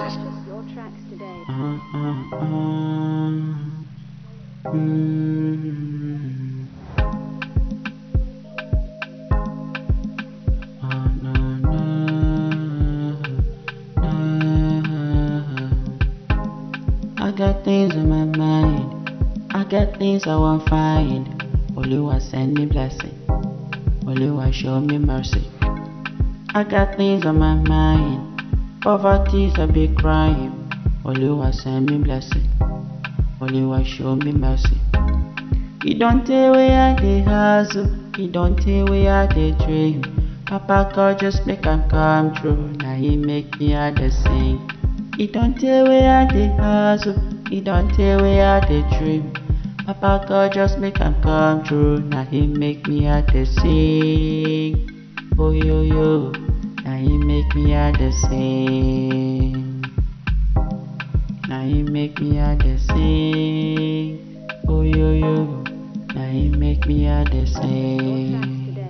Purchase your tracks today. I got things on my mind. I got things I want find. Oluwa send me blessing. Oluwa show me mercy. I got things on my mind. Poverty's a big crime. Oluwa send me blessing. Oluwa show me mercy. You don't tell where I dey hustle. You don't tell where I dey dream. Papa God just make am come true. Now he make me I dey sing. You don't tell where I dey hustle. You don't tell where I dey dream. Papa God just make am come true. Now he make me I dey sing. Oh yo yo. Now he make me I dey sing. Now he make me I dey sing. Oh yo yo. Now he make me I dey Your tracks sing. today.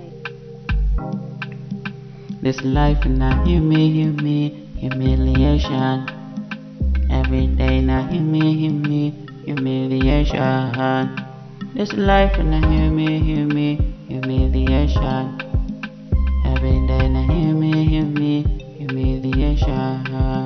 This life na humi humi humiliation. Every day na humi humi humiliation. This life na humi humi humiliation. Every day na humi humi humiliation.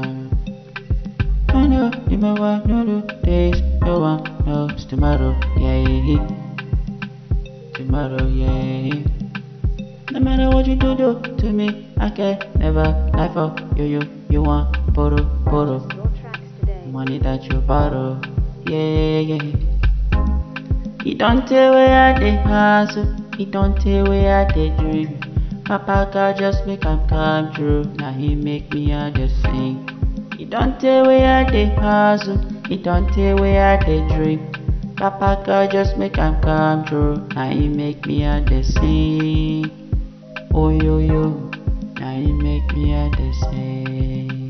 No no, you know what? No no days, no one knows tomorrow. Yeah, tomorrow. Yeah. No matter what you do, do to me, I can never lie for you. You, you want borrow, borrow Your tracks today. money that you borrow. Yeah, yeah. He don't tell where I dey hustle. He don't tell where I dey dream. Papa God just make am come true. Now he make me I dey sing. He don't tell where I dey hustle. He don't tell where I dey dream. Papa God just make am come true. Now he make me I dey sing. Oh yo yo. Now he make me I dey sing.